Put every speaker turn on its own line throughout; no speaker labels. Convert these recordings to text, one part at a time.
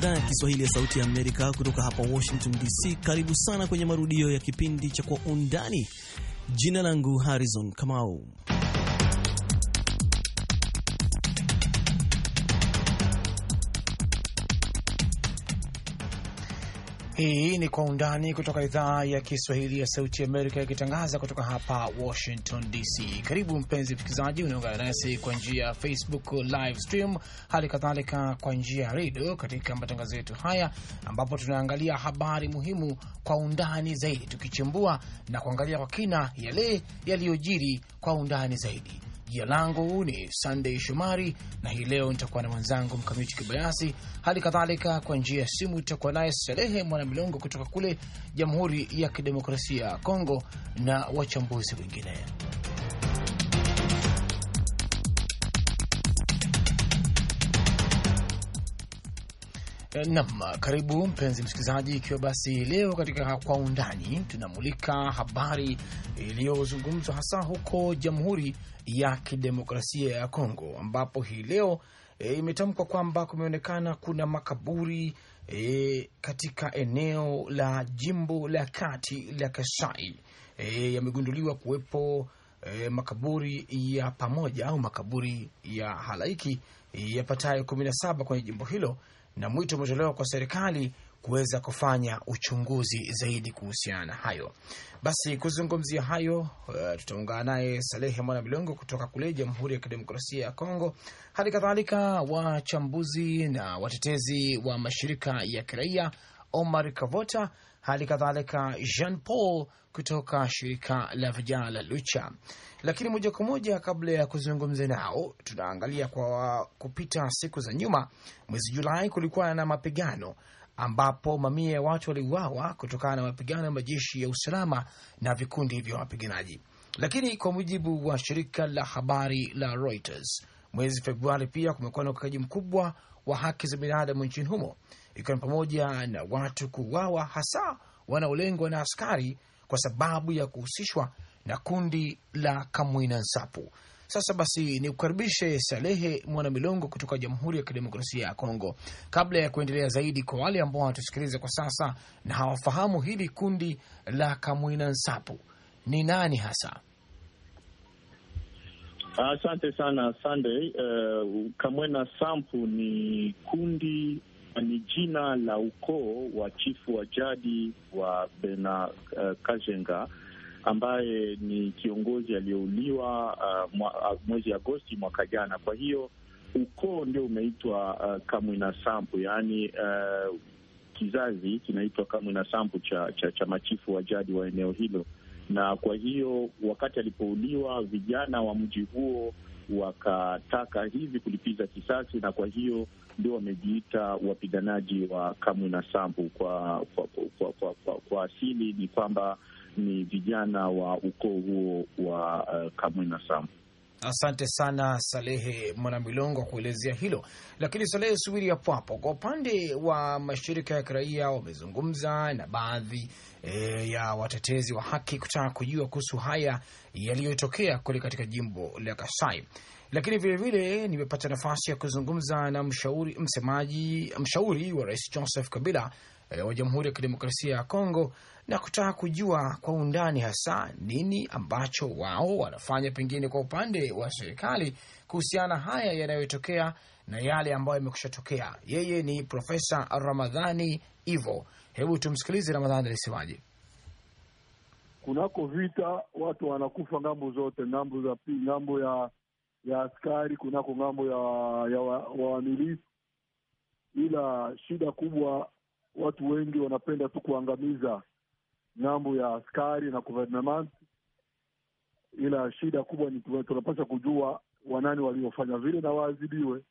idhaa ya Kiswahili ya Sauti ya Amerika kutoka hapa Washington DC. Karibu sana kwenye marudio ya kipindi cha Kwa Undani. Jina langu Harrison Kamau.
Hii ni Kwa Undani kutoka idhaa ya Kiswahili ya Sauti Amerika ikitangaza kutoka hapa Washington DC. Karibu mpenzi msikilizaji, unaungana nasi kwa njia ya Facebook live stream, hali kadhalika kwa njia ya redio katika matangazo yetu haya, ambapo tunaangalia habari muhimu kwa undani zaidi, tukichimbua na kuangalia kwa kina yale yaliyojiri kwa undani zaidi. Jina langu ni Sunday Shomari na hii leo nitakuwa na mwenzangu Mkamiti Kibayasi. Hali kadhalika kwa njia ya simu itakuwa naye Salehe Mwanamilongo kutoka kule Jamhuri ya Kidemokrasia ya Kongo na wachambuzi wengine. Nam, karibu mpenzi msikilizaji, ikiwa basi leo katika kwa undani tunamulika habari iliyozungumzwa hasa huko Jamhuri ya Kidemokrasia ya Kongo, ambapo hii leo e, imetamkwa kwamba kumeonekana kuna makaburi e, katika eneo la jimbo la kati la Kasai. E, yamegunduliwa kuwepo e, makaburi ya pamoja au makaburi ya halaiki yapatayo kumi na saba kwenye jimbo hilo na mwito umetolewa kwa serikali kuweza kufanya uchunguzi zaidi kuhusiana na hayo. Basi kuzungumzia hayo, uh, tutaungana naye Salehe Mwana Milongo kutoka kule Jamhuri ya Kidemokrasia ya Kongo, hali kadhalika wachambuzi na watetezi wa mashirika ya kiraia, Omar Kavota, hali kadhalika Jean Paul kutoka shirika la vijana la Lucha. Lakini moja kwa moja, kabla ya kuzungumza nao, tunaangalia kwa kupita siku za nyuma. Mwezi Julai kulikuwa na mapigano ambapo mamia ya watu waliuawa kutokana na mapigano ya majeshi ya usalama na vikundi vya wapiganaji. Lakini kwa mujibu wa shirika la habari la Reuters, mwezi Februari pia kumekuwa na ukiukaji mkubwa wa haki za binadamu nchini humo, ikiwa ni pamoja na watu kuuawa, hasa wanaolengwa na askari kwa sababu ya kuhusishwa na kundi la Kamwina Nsapu. Sasa basi ni kukaribishe Salehe Mwanamilongo kutoka Jamhuri ya Kidemokrasia ya Kongo. Kabla ya kuendelea zaidi, kwa wale ambao wanatusikiliza kwa sasa na hawafahamu hili kundi la Kamwina Nsapu ni nani hasa?
Asante uh, sana Sunday. Uh, Kamwena Nsapu ni kundi ni jina la ukoo wa chifu wa jadi wa Bena uh, Kajenga ambaye ni kiongozi aliyeuliwa uh, mwezi Agosti mwaka jana. Kwa hiyo ukoo ndio umeitwa uh, Kamwina Nsapu, yaani uh, kizazi kinaitwa Kamwina Nsapu cha, cha, cha machifu wa jadi wa eneo hilo. Na kwa hiyo wakati alipouliwa, vijana wa mji huo wakataka hivi kulipiza kisasi, na kwa hiyo ndio wamejiita wapiganaji wa Kamwina Nsapu. Kwa, kwa, kwa, kwa, kwa, kwa asili ni kwamba ni vijana wa ukoo huo wa uh, Kamwina Nsapu.
Asante sana Salehe Mwanamilongo kuelezea hilo. Lakini Salehe, subiri hapo hapo. Kwa upande wa mashirika ya kiraia wamezungumza na baadhi e, ya watetezi wa haki kutaka kujua kuhusu haya yaliyotokea kule katika jimbo la Kasai, lakini vilevile nimepata nafasi ya kuzungumza na mshauri msemaji mshauri wa Rais Joseph Kabila e, wa Jamhuri ya Kidemokrasia ya Kongo na kutaka kujua kwa undani hasa nini ambacho wao wanafanya pengine kwa upande wa serikali kuhusiana haya yanayotokea na yale ambayo yamekusha tokea. Yeye ni Profesa Ramadhani Ivo. Hebu tumsikilize Ramadhani alisemaje.
Kunako vita watu wanakufa ngambo zote, ngambo za pi, ngambo ya ya askari, kunako ngambo ya ya wamilisi wa ila shida kubwa watu wengi wanapenda tu kuangamiza ng'ambo ya askari na government, ila shida kubwa ni tunapaswa kujua wanani waliofanya vile na waadhibiwe.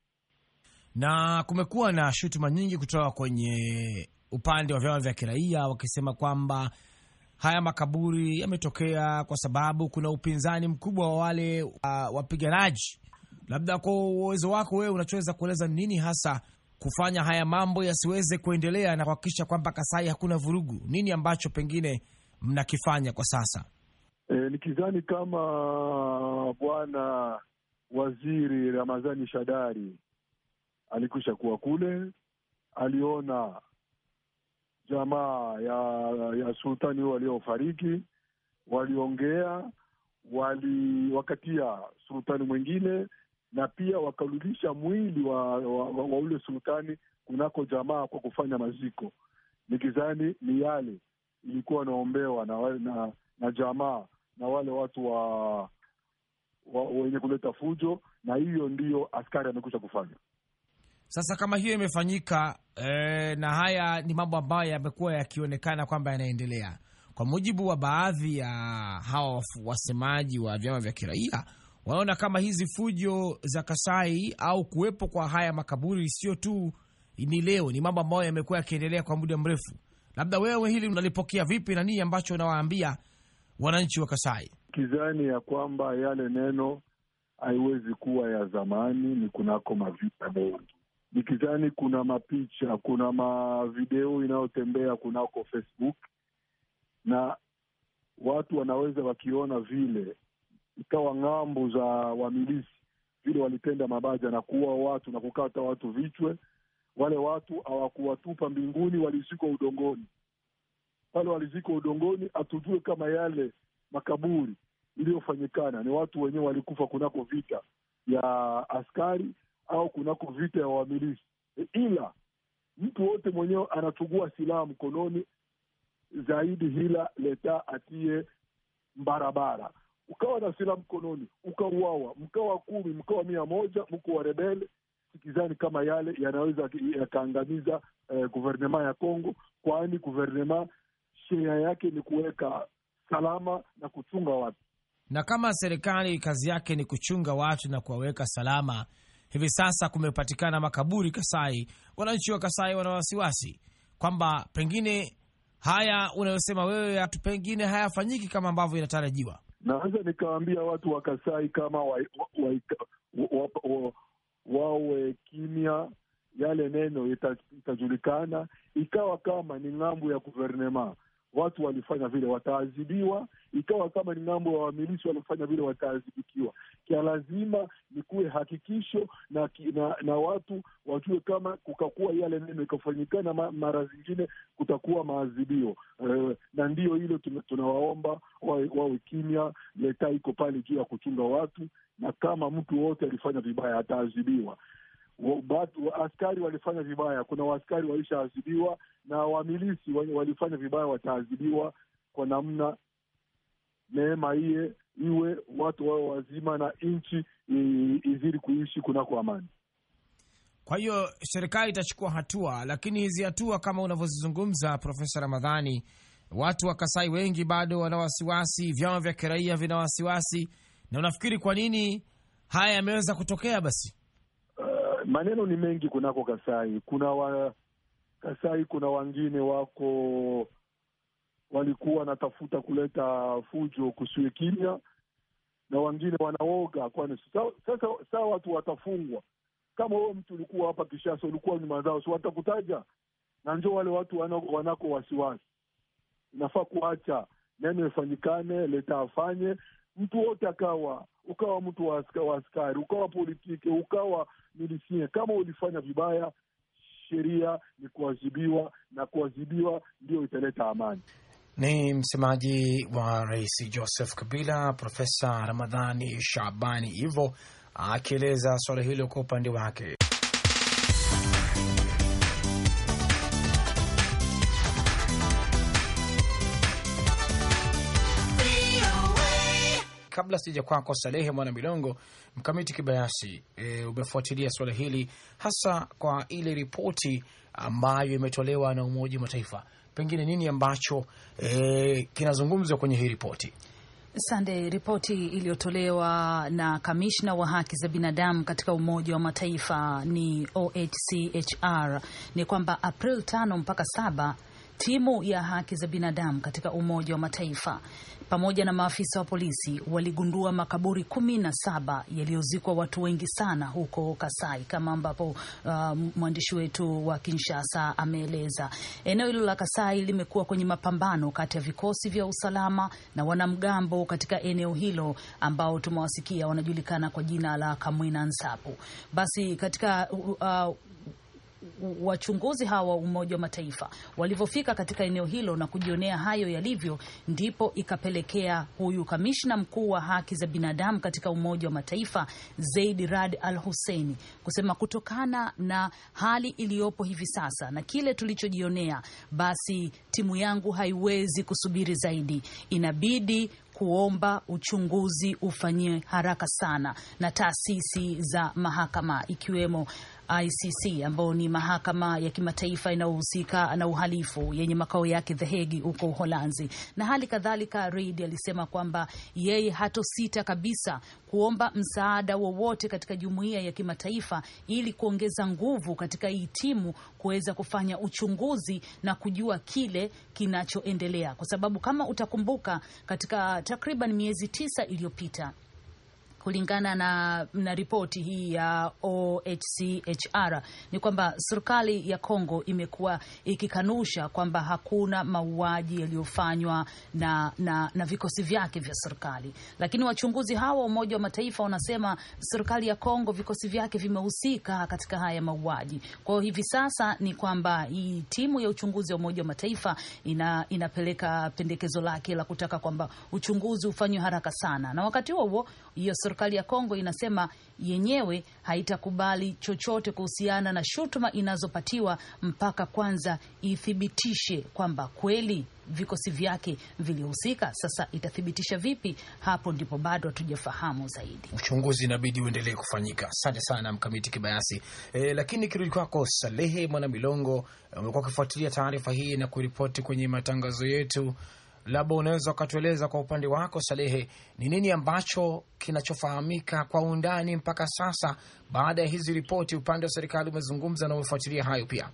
Na kumekuwa na shutuma nyingi kutoka kwenye upande wa vyama vya kiraia wakisema kwamba haya makaburi yametokea kwa sababu kuna upinzani mkubwa wa wale uh, wapiganaji. Labda kwa uwezo wako wewe unachoweza kueleza nini hasa kufanya haya mambo yasiweze kuendelea na kuhakikisha kwamba Kasai hakuna vurugu? Nini ambacho pengine mnakifanya kwa sasa?
E, nikizani kama bwana waziri Ramadhani Shadari alikwisha kuwa kule aliona jamaa ya ya sultani huyo waliofariki, waliongea, waliwakatia sultani mwingine na pia wakarudisha mwili wa, wa, wa, wa ule sultani kunako jamaa kwa kufanya maziko. Nikizani ni yale ilikuwa wanaombewa na, na, na jamaa na wale watu wa, wa wenye kuleta fujo, na hiyo ndiyo askari amekwisha kufanya.
Sasa kama hiyo imefanyika e, na haya ni mambo ambayo yamekuwa yakionekana kwamba yanaendelea, kwa mujibu wa baadhi ya hawa wasemaji wa vyama vya kiraia, wanaona kama hizi fujo za Kasai au kuwepo kwa haya makaburi sio tu ni leo, ni mambo ambayo yamekuwa yakiendelea kwa muda mrefu. Labda wewe hili unalipokea vipi na nini ambacho unawaambia wananchi wa Kasai?
Kizani ya kwamba yale neno haiwezi kuwa ya zamani, ni kunako mavita mengi. Nikizani kuna mapicha, kuna mavideo inayotembea kunako Facebook na watu wanaweza wakiona vile ikawa ng'ambo za wamilisi vile walitenda mabaja na kuua watu na kukata watu vichwe. Wale watu hawakuwatupa mbinguni, walizikwa udongoni. Pale walizikwa udongoni, hatujue kama yale makaburi iliyofanyikana ni watu wenyewe walikufa kunako vita ya askari au kunako vita ya wamilisi, ila mtu wote mwenyewe anachugua silaha mkononi zaidi, hila leta atie barabara ukawa na silaha mkononi ukauawa, mkawa kumi, mkawa mia moja, mko wa rebele. Sikizani kama yale yanaweza yakaangamiza eh, guvernema ya Kongo, kwani guvernema sheria yake ni kuweka salama na kuchunga watu.
Na kama serikali kazi yake ni kuchunga watu na kuwaweka salama, hivi sasa kumepatikana makaburi Kasai, wananchi wa Kasai wana wasiwasi kwamba pengine haya unayosema wewe, pengine hayafanyiki kama ambavyo inatarajiwa.
Naweza nikawaambia watu wa Kasai kama wawe wa, wa, wa, wa kimya, yale neno ita, itajulikana. Ikawa kama ni ng'ambo ya guvernema watu walifanya vile wataadhibiwa, ikawa kama ni ng'ambo ya wamilisi walifanya vile wataadhibikiwa. Kia lazima ni kuwe hakikisho na, na, na watu wajue kama kukakuwa yale neno ikafanyikana mara zingine kutakuwa maadhibio e, na ndiyo hilo tunawaomba wawe, wawe kimya. Leta iko pale juu ya kuchunga watu, na kama mtu wote alifanya vibaya ataadhibiwa. Askari walifanya vibaya, kuna waaskari walishaadhibiwa na wamilisi walifanya vibaya wataadhibiwa kwa namna. Neema iye iwe watu wao wazima na nchi izidi kuishi kunako amani.
Kwa hiyo serikali itachukua hatua, lakini hizi hatua kama unavyozizungumza Profesa Ramadhani, watu wa Kasai wengi bado wana wasiwasi, vyama vya kiraia vina wasiwasi, na unafikiri kwa nini haya yameweza kutokea? Basi
uh, maneno ni mengi kunako Kasai. Kuna wa Kasai, kuna wengine wako walikuwa wanatafuta kuleta fujo kusiwe kimya, na wengine wanaoga, kwani sasa saa watu watafungwa. Kama wewe mtu ulikuwa hapa Kishasa, ulikuwa nyuma zao, si watakutaja na njo wale watu wanako wasiwasi. Inafaa kuacha neno ifanyikane, leta afanye mtu wote, akawa ukawa mtu wa askari, ukawa politiki, ukawa milisie, kama ulifanya vibaya sheria ni kuadhibiwa na kuadhibiwa ndio italeta amani.
Ni msemaji wa Rais Joseph Kabila, Profesa Ramadhani Shabani hivyo akieleza suala hilo kwa upande wake. Kabla sija kwako Salehe Mwana Milongo, Mkamiti Kibayasi, e, umefuatilia suala hili hasa kwa ile ripoti ambayo imetolewa na Umoja wa Mataifa, pengine nini ambacho e, kinazungumzwa kwenye hii ripoti?
Sande, ripoti iliyotolewa na kamishna wa haki za binadamu katika Umoja wa Mataifa ni OHCHR ni kwamba April tano mpaka saba timu ya haki za binadamu katika Umoja wa Mataifa pamoja na maafisa wa polisi waligundua makaburi kumi na saba yaliyozikwa watu wengi sana huko Kasai, kama ambapo uh, mwandishi wetu wa Kinshasa ameeleza. Eneo hilo la Kasai limekuwa kwenye mapambano kati ya vikosi vya usalama na wanamgambo katika eneo hilo ambao tumewasikia wanajulikana kwa jina la Kamwina Nsapu. Basi katika uh, wachunguzi hawa wa Umoja wa Mataifa walivyofika katika eneo hilo na kujionea hayo yalivyo, ndipo ikapelekea huyu kamishna mkuu wa haki za binadamu katika Umoja wa Mataifa Zaid Rad Al Husseini kusema kutokana na hali iliyopo hivi sasa na kile tulichojionea, basi timu yangu haiwezi kusubiri zaidi, inabidi kuomba uchunguzi ufanyiwe haraka sana na taasisi za mahakama ikiwemo ICC ambayo ni mahakama ya kimataifa inayohusika na uhalifu yenye makao yake The Hague huko Uholanzi. Na hali kadhalika, Reid alisema kwamba yeye hatosita kabisa kuomba msaada wowote katika jumuiya ya kimataifa ili kuongeza nguvu katika hii timu kuweza kufanya uchunguzi na kujua kile kinachoendelea, kwa sababu kama utakumbuka, katika takriban miezi tisa iliyopita kulingana na, na ripoti hii ya OHCHR ni kwamba serikali ya Kongo imekuwa ikikanusha kwamba hakuna mauaji yaliyofanywa na, na, na vikosi vyake vya serikali, lakini wachunguzi hawa wa Umoja wa Mataifa wanasema serikali ya Kongo vikosi vyake vimehusika katika haya mauaji. Kwa hiyo hivi sasa ni kwamba hii timu ya uchunguzi wa Umoja wa Mataifa ina, inapeleka pendekezo lake la kutaka kwamba uchunguzi ufanywe haraka sana, na wakati huo huo hiyo serikali ya Kongo inasema yenyewe haitakubali chochote kuhusiana na shutuma inazopatiwa mpaka kwanza ithibitishe kwamba kweli vikosi vyake vilihusika. Sasa itathibitisha vipi? Hapo ndipo bado hatujafahamu zaidi.
Uchunguzi inabidi uendelee kufanyika. Asante sana Mkamiti Kibayasi. E, lakini kirudi kwako Salehe Mwana Milongo, umekuwa ukifuatilia taarifa hii na kuripoti kwenye matangazo yetu labda unaweza ukatueleza kwa upande wako Salehe, ni nini ambacho kinachofahamika kwa undani mpaka sasa baada ya hizi ripoti? Upande wa serikali umezungumza na umefuatilia hayo pia.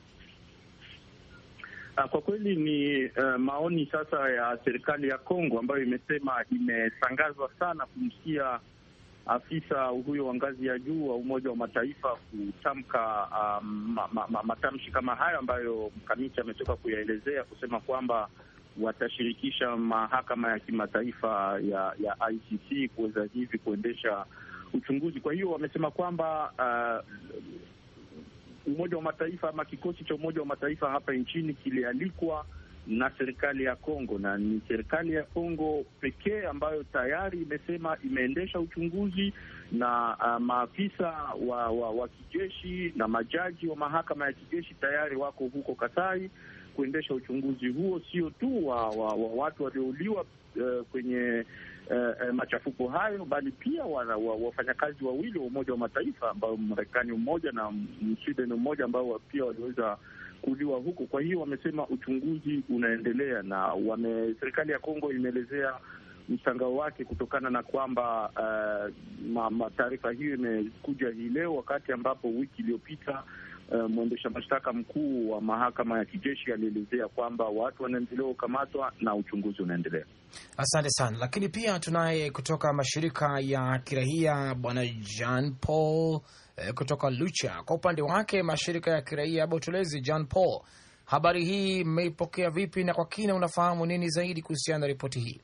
Kwa kweli ni uh, maoni sasa ya serikali ya Kongo ambayo imesema imeshangazwa sana kumsikia afisa huyo wa ngazi ya juu wa Umoja wa Mataifa kutamka um, ma, ma, ma, matamshi kama hayo ambayo mkamiti ametoka kuyaelezea kusema kwamba watashirikisha mahakama ya kimataifa ya ya ICC kuweza hivi kuendesha uchunguzi. Kwa hiyo wamesema kwamba uh, Umoja wa Mataifa ama kikosi cha Umoja wa Mataifa hapa nchini kilialikwa na serikali ya Kongo, na ni serikali ya Kongo pekee ambayo tayari imesema imeendesha uchunguzi na uh, maafisa wa, wa, wa kijeshi na majaji wa mahakama ya kijeshi tayari wako huko Kasai kuendesha uchunguzi huo, sio tu wa, wa, wa watu waliouliwa uh, kwenye uh, machafuko hayo, bali pia wafanyakazi wa, wawili wa Umoja wa Mataifa ambao Marekani mmoja na Msweden mmoja ambao pia waliweza kuuliwa huko. Kwa hiyo wamesema uchunguzi unaendelea, na wame serikali ya Kongo imeelezea mshangao wake kutokana na kwamba uh, taarifa hiyo imekuja hii leo wakati ambapo wiki iliyopita Uh, mwendesha mashtaka mkuu wa mahakama ya kijeshi alielezea kwamba watu wanaendelea kukamatwa na uchunguzi unaendelea.
Asante sana. Lakini pia tunaye kutoka mashirika ya kiraia bwana Jean Paul eh, kutoka Lucha. Kwa upande wake mashirika ya kiraia, hebu tueleze Jean Paul, habari hii mmeipokea vipi, na kwa kina unafahamu nini zaidi kuhusiana na ripoti hii?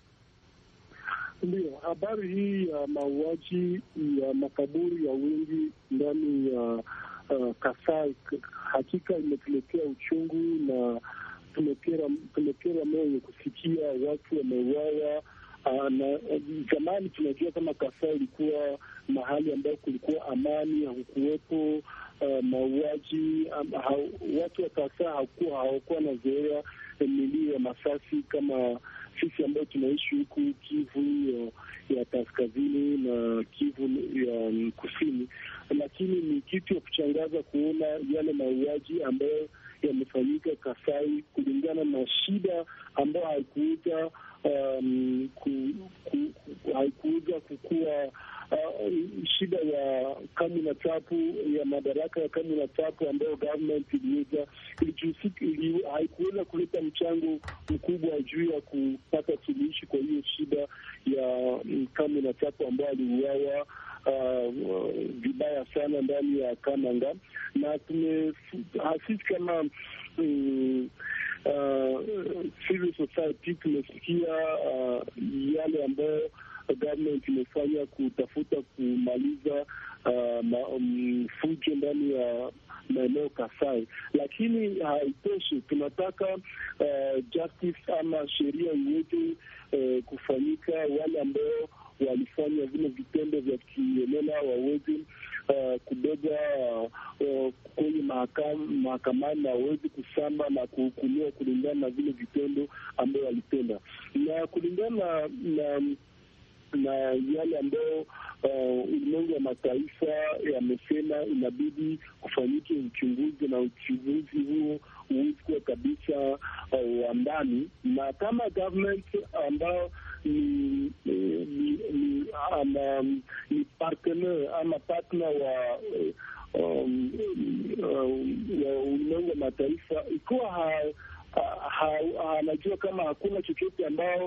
Ndiyo, habari hii ya mauaji ya makaburi ya wingi ndani ya Uh, Kasai hakika imetuletea uchungu na tumekera moyo kusikia watu wameuawa. Uh, na zamani tunajua kama Kasai ilikuwa mahali ambayo kulikuwa amani, hakukuwepo uh, mauaji. Um, ha, watu wa Kasai hawakuwa hawakuwa na zoea milio ya masasi kama sisi ambayo tunaishi huku Kivu ya, ya kaskazini na Kivu ya kusini, lakini ni kitu ya kuchangaza kuona yale mauaji ambayo yamefanyika Kasai kulingana na shida ambayo haikuuza um, ku, ku, haikuuza kukua uh, shida ya kamu na tapu ya madaraka ya kamu na tapu ambayo government iliweza ili, haikuweza kuleta mchango mkubwa juu ya kupata suluhishi kwa hiyo shida ya um, kamu na tapu ambayo aliuawa vibaya uh, sana ndani ya Kananga na tume sisi kama um, uh, civil society tumesikia uh, yale ambayo government imefanya kutafuta kumaliza uh, ma, um, fujo ndani ya
maeneo Kasai, lakini haitoshi. Tunataka uh, justice ama sheria iweze uh, kufanyika. Wale ambao walifanya vile vitendo vya kiolela waweze uh, kubeba uh, kwenye mahakamani na waweze kusamba na kuhukumiwa kulingana na vile vitendo ambayo walitenda na kulingana na na yale ambayo ulimwengu wa mataifa yamesema inabidi kufanyike uchunguzi, na uchunguzi huo huwezi kuwa kabisa wa ndani, na kama government ambao ni ni ni ama ni partner ama partner wa wa ulimwengu wa mataifa ikiwa anajua kama hakuna chochote ambao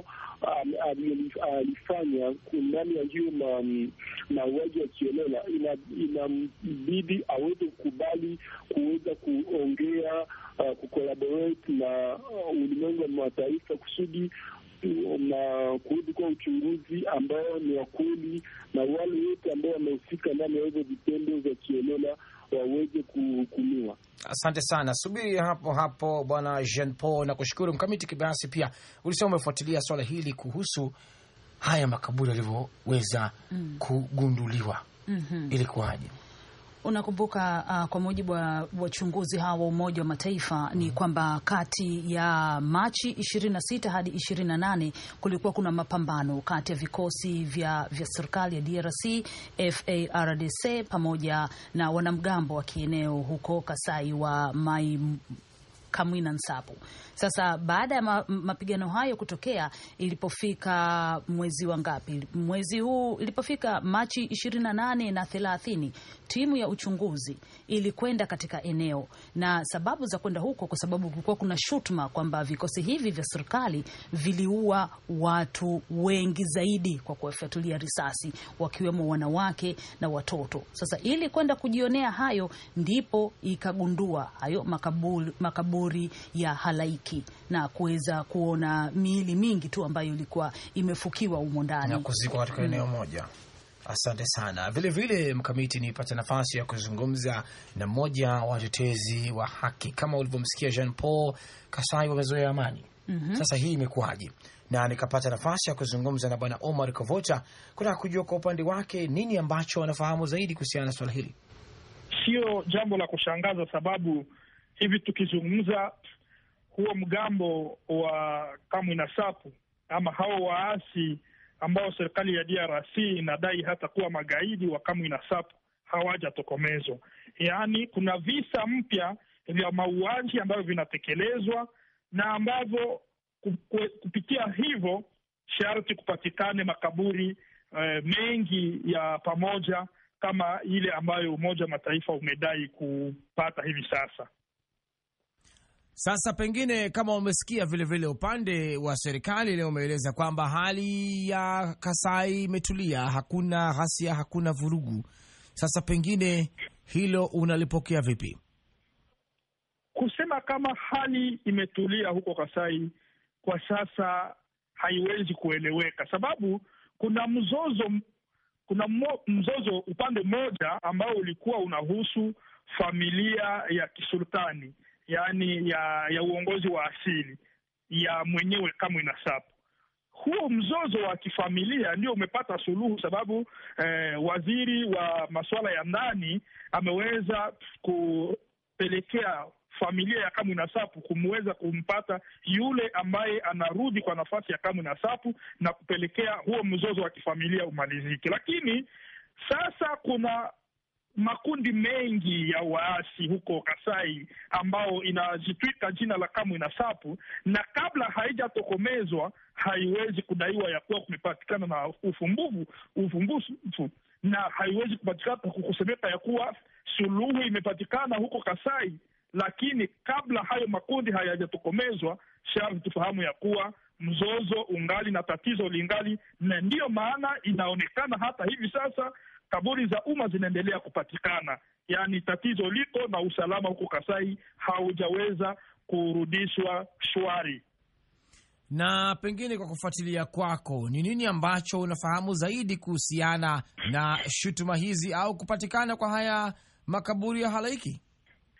alifanya ndani ya hiyo mauaji ya kiolela, inabidi aweze kukubali kuweza kuongea, kucollaborate na ulimwengu wa mataifa kusudi na kurudi kwa uchunguzi ambao ni wa kweli, na wale wote ambao wamehusika ndani ya hizo vitendo vya kiolela waweze kuhukumiwa.
Asante sana, subiri hapo hapo bwana Jean Paul na kushukuru mkamiti Kibayasi. Pia ulisema umefuatilia swala hili kuhusu haya makaburi yalivyoweza mm. kugunduliwa mm -hmm. ilikuwaje?
Unakumbuka uh, kwa mujibu wa wachunguzi hawa wa Umoja wa Mataifa ni kwamba kati ya Machi 26 hadi 28 kulikuwa kuna mapambano kati ya vikosi vya, vya serikali ya DRC FARDC pamoja na wanamgambo wa kieneo huko Kasai wa Mai Kamwina Nsapu. Sasa baada ya ma, mapigano hayo kutokea, ilipofika mwezi wa ngapi, mwezi huu ilipofika Machi 28 na 30, timu ya uchunguzi ilikwenda katika eneo, na sababu za kwenda huko, kwa sababu kulikuwa kuna shutuma kwamba vikosi hivi vya serikali viliua watu wengi zaidi kwa kuwafyatulia risasi, wakiwemo wanawake na watoto. Sasa ili kwenda kujionea hayo, ndipo ikagundua hayo makaburi, makaburi ya halaiki na kuweza kuona miili mingi tu ambayo ilikuwa imefukiwa humo ndani
na kuzikwa katika eneo moja. Asante sana. Vile vile Mkamiti, nipata nafasi ya kuzungumza na mmoja wa watetezi wa haki kama ulivyomsikia Jean Paul Kasai, wamezoea amani mm -hmm. Sasa hii imekuwaje? Na nikapata nafasi ya kuzungumza na bwana Omar Kovota kutaka kujua kwa upande wake nini ambacho wanafahamu zaidi kuhusiana na swala hili.
Sio jambo la kushangaza, sababu hivi tukizungumza huo mgambo wa Kamwina Nsapu ama hao waasi ambao serikali ya DRC inadai hata kuwa magaidi wa Kamwina Nsapu hawajatokomezwa. Yaani kuna visa mpya vya mauaji ambavyo vinatekelezwa na ambavyo kupitia hivyo sharti kupatikane makaburi eh, mengi ya pamoja kama ile ambayo Umoja wa Mataifa umedai kupata hivi sasa.
Sasa pengine kama umesikia vilevile, upande wa serikali leo umeeleza kwamba hali ya Kasai imetulia, hakuna ghasia, hakuna vurugu. Sasa pengine hilo unalipokea vipi?
Kusema kama hali imetulia huko Kasai kwa sasa haiwezi kueleweka, sababu kuna mzozo, kuna mzozo upande mmoja ambao ulikuwa unahusu familia ya kisultani yaani ya ya uongozi wa asili ya mwenyewe Kamwina Nsapu. Huo mzozo wa kifamilia ndio umepata suluhu, sababu eh, waziri wa masuala ya ndani ameweza kupelekea familia ya Kamwina Nsapu kumweza kumpata yule ambaye anarudi kwa nafasi ya Kamwina Nsapu na kupelekea huo mzozo wa kifamilia umalizike. Lakini sasa kuna makundi mengi ya waasi huko Kasai ambao inajitwika jina la Kamwina Nsapu, na kabla haijatokomezwa haiwezi kudaiwa ya kuwa kumepatikana na ufumbuvu ufumbufu, na haiwezi kupatikana kusemeka ya kuwa suluhu imepatikana huko Kasai. Lakini kabla hayo makundi hayajatokomezwa, sharti tufahamu ya kuwa mzozo ungali na tatizo lingali, na ndiyo maana inaonekana hata hivi sasa kaburi za umma zinaendelea kupatikana, yaani tatizo liko na usalama huko Kasai haujaweza kurudishwa shwari.
Na pengine kwa kufuatilia kwako, ni nini ambacho unafahamu zaidi kuhusiana na shutuma hizi au kupatikana kwa haya makaburi ya halaiki?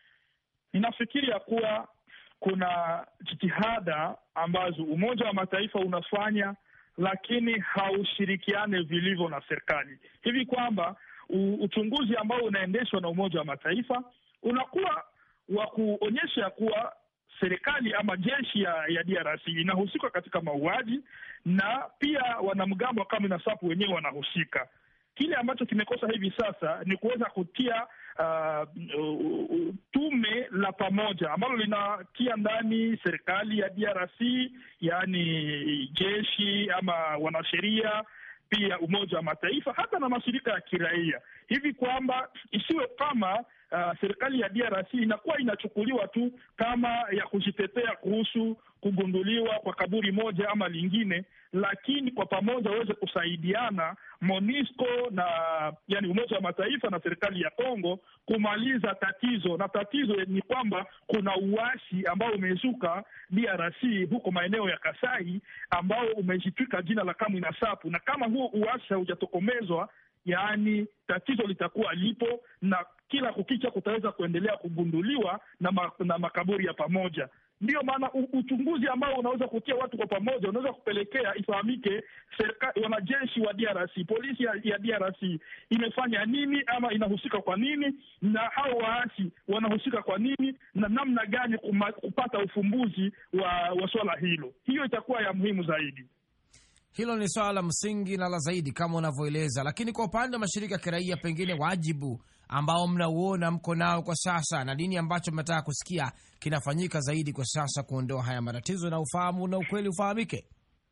ninafikiri ya kuwa kuna jitihada ambazo Umoja wa Mataifa unafanya, lakini haushirikiane vilivyo na serikali, hivi kwamba uchunguzi ambao unaendeshwa na Umoja wa Mataifa unakuwa wa kuonyesha ya kuwa serikali ama jeshi ya, ya DRC inahusika katika mauaji na pia wanamgambo wa Kamina Nsapu wenyewe wanahusika. Kile ambacho kimekosa hivi sasa ni kuweza kutia uh, uh, tume la pamoja ambalo linatia ndani serikali ya DRC, yaani jeshi ama wanasheria pia Umoja wa Mataifa hata na mashirika ya kiraia, hivi kwamba isiwe kama uh, serikali ya DRC inakuwa inachukuliwa tu kama ya kujitetea kuhusu kugunduliwa kwa kaburi moja ama lingine, lakini kwa pamoja waweze kusaidiana MONUSCO na yani Umoja wa Mataifa na serikali ya Kongo kumaliza tatizo. Na tatizo ni kwamba kuna uasi ambao umezuka DRC huko maeneo ya Kasai ambao umejitwika jina la Kamwina Nsapu, na kama huo uasi haujatokomezwa yaani tatizo litakuwa lipo na kila kukicha kutaweza kuendelea kugunduliwa na, ma, na makaburi ya pamoja. Ndiyo maana uchunguzi ambao unaweza kutia watu kwa pamoja unaweza kupelekea ifahamike serikali, wanajeshi wa DRC, polisi ya, ya DRC imefanya nini ama inahusika kwa nini, na hao waasi wanahusika kwa nini, na namna gani kuma, kupata ufumbuzi wa, wa swala hilo. Hiyo itakuwa ya muhimu zaidi.
Hilo ni swala la msingi na la zaidi kama unavyoeleza, lakini kwa upande wa mashirika ya kiraia, pengine wajibu ambao mnauona mko nao kwa sasa na nini ambacho mnataka kusikia kinafanyika zaidi kwa sasa kuondoa haya matatizo na ufahamu na ukweli ufahamike?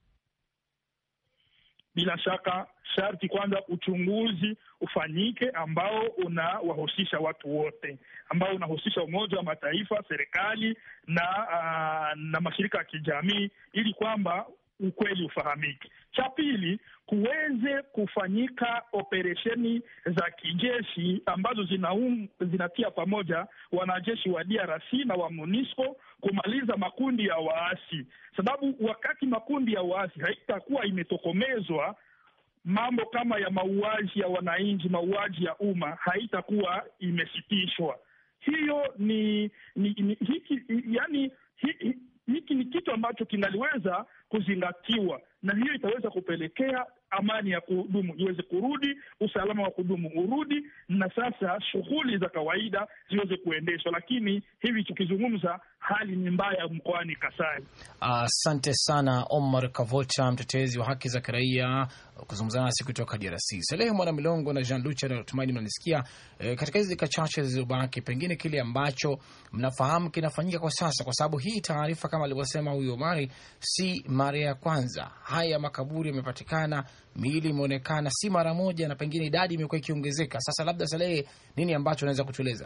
Bila shaka sharti kwanza uchunguzi ufanyike ambao unawahusisha watu wote, ambao unahusisha Umoja wa Mataifa, serikali na uh, na mashirika ya kijamii ili kwamba ukweli ufahamike. Cha pili, kuweze kufanyika operesheni za kijeshi ambazo zinaum, zinatia pamoja wanajeshi wa DRC na wa MONUSCO kumaliza makundi ya waasi, sababu wakati makundi ya waasi haitakuwa imetokomezwa mambo kama ya mauaji ya wananchi, mauaji ya umma haitakuwa imesitishwa. Hiyo ni, ni, ni hiki yani hi, hiki ni kitu ambacho kinaliweza kuzingatiwa na hiyo itaweza kupelekea amani ya kudumu iweze kurudi, usalama wa kudumu urudi, na sasa shughuli za kawaida ziweze kuendeshwa. Lakini hivi tukizungumza, hali ni mbaya mkoani Kasai.
Asante uh, sana Omar Kavota, mtetezi wa haki za kiraia, kuzungumza nasi kutoka DRC. Salehe Mwana Milongo na Jean Lucha, natumaini mnanisikia. E, katika hizi dakika chache zilizobaki, pengine kile ambacho mnafahamu kinafanyika kwa sasa, kwa sababu hii taarifa kama alivyosema huyu Omari si mara ya kwanza. Haya makaburi yamepatikana, miili imeonekana si mara moja, na pengine idadi imekuwa ikiongezeka. Sasa labda Salehe, nini ambacho unaweza kutueleza?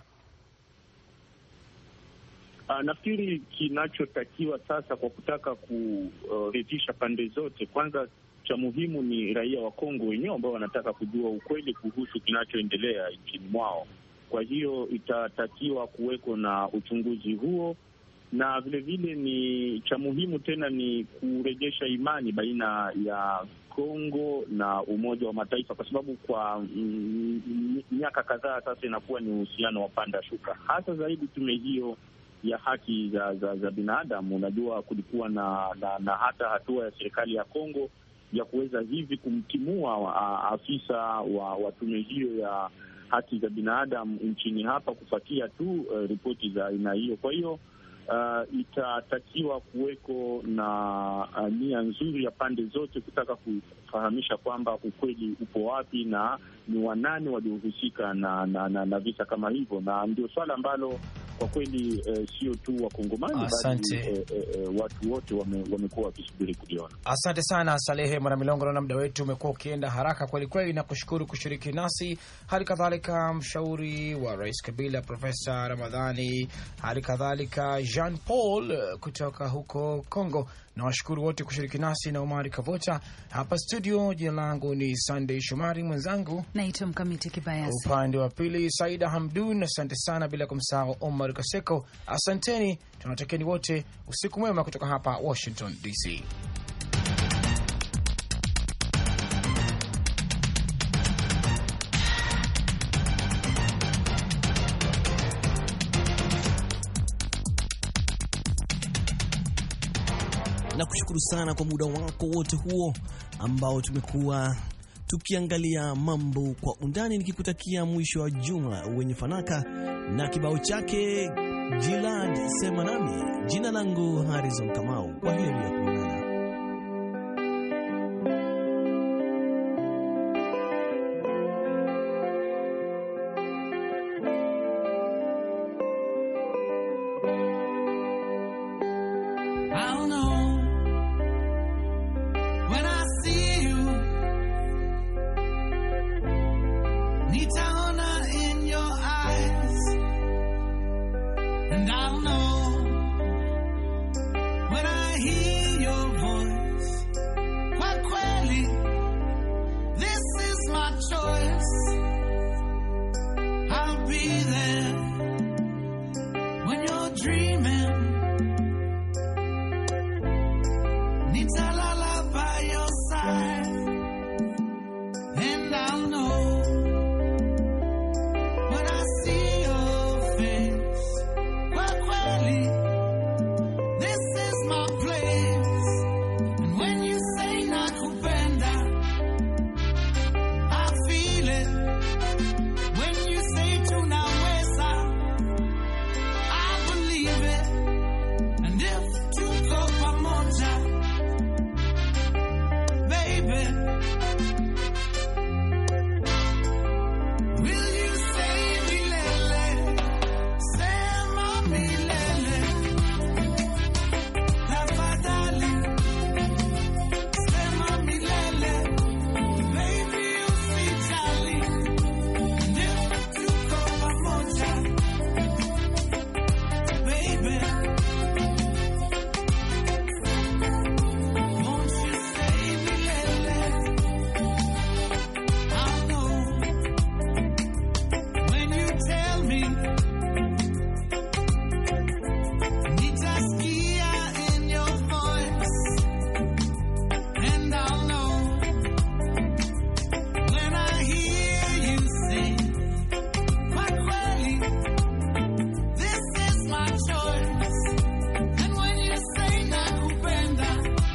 Uh, nafikiri kinachotakiwa sasa kwa kutaka kuridhisha uh, pande zote, kwanza cha muhimu ni raia wa Kongo wenyewe ambao wanataka kujua ukweli kuhusu kinachoendelea nchini mwao. Kwa hiyo itatakiwa kuweko na uchunguzi huo, na vilevile ni cha muhimu tena ni kurejesha imani baina ya Kongo na Umoja wa Mataifa, kwa sababu kwa miaka kadhaa sasa inakuwa ni uhusiano wa panda shuka, hasa zaidi tume hiyo ya haki za za, za binadamu. Unajua, kulikuwa na, na na hata hatua ya serikali ya Kongo ya kuweza hivi kumtimua uh, afisa wa, wa tume hiyo ya haki za binadamu nchini hapa kufuatia tu uh, ripoti za aina hiyo. Kwa hiyo uh, itatakiwa kuweko na uh, nia nzuri ya pande zote kutaka kufahamisha kwamba ukweli upo wapi na ni wanani waliohusika na, na, na, na visa kama hivyo, na ndio swala ambalo kwa kweli sio eh, tu Wakongomani bali eh, eh, watu wote wamekuwa wame wakisubiri kuliona.
Asante sana Salehe Mwanamilongo, naona muda wetu umekuwa ukienda haraka kweli kweli, na kushukuru kushiriki nasi, hali kadhalika mshauri wa Rais Kabila Profesa Ramadhani, hali kadhalika Jean Paul kutoka huko Congo na washukuru wote kushiriki nasi na Omari Kavota hapa studio. Jina langu ni Sunday Shomari, mwenzangu
naitwa Mkamiti Kibayasi,
upande wa pili Saida Hamdun. Asante sana, bila kumsahau Omar Kaseko. Asanteni, tunawatakieni wote usiku mwema kutoka hapa Washington DC.
na kushukuru sana kwa muda wako wote huo ambao tumekuwa tukiangalia mambo kwa undani, nikikutakia mwisho wa juma wenye fanaka na kibao chake Jilad sema nami. Jina langu Harrison Kamau, kwa heri ya kuonana.
I'll know when I see you. Nitaona in your eyes, and I'll know when I hear your voice. Kwa kweli, this is my choice. I'll be there when you're dreaming. Nitalala by your side, and I'll know when I see your face. Kwa kweli, this is my place, and when you say nakupenda, I feel it. When you say tunaweza, I believe it, and if tuko pamoja baby. Will you say milele? Sema milele. Tafadhali. Sema milele. Baby, usijali. And if tuko pamoja, baby. Won't you say milele? I know when you tell me, nitaskia in your voice, and I'll know when I hear you sing. Kwa kweli, this is my choice, and when you say nakupenda.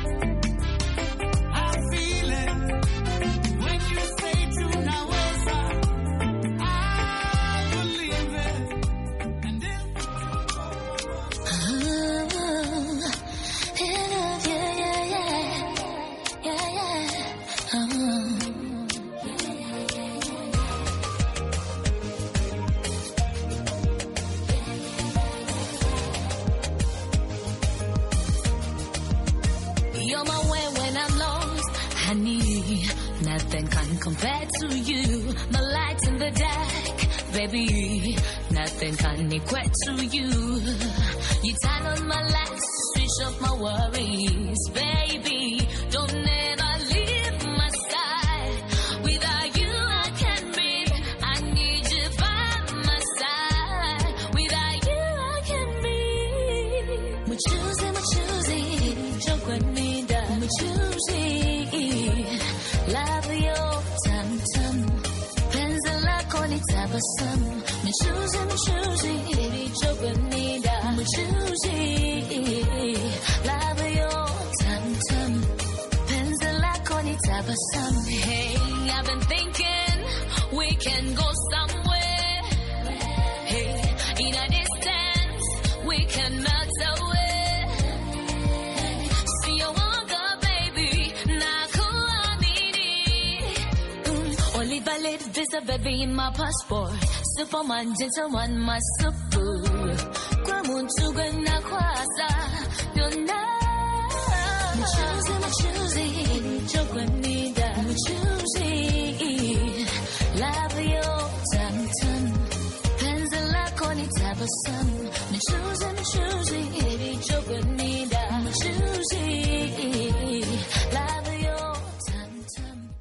I feel it when you say tunaweza. I believe it, and if
You're my way when I'm lost. Honey, nothing can compare to you. My light in the dark, baby. Nothing can equate to you. You turn on my lights, switch off my worries, baby. Don't ever leave my side. Without you, I can't breathe. I need you by my side. Without you, I can't breathe. We're choosing, we're choosing. Chocolate, we're choosing. Love your tum tum. Penzi lako ni tabasamu. We're choosing, we're choosing. Baby, chocolate, we're choosing. Love your tum tum. Penzi lako ni tabasamu. Hey, I've been thinking we can go somewhere. Hey, in a distance, we can melt away. See you walk up, baby. Nakuamini. Mm, Olive valid visa, baby, in my passport. Superman, gentleman, my super. Kwa muntu gwe nakwasa, byonna.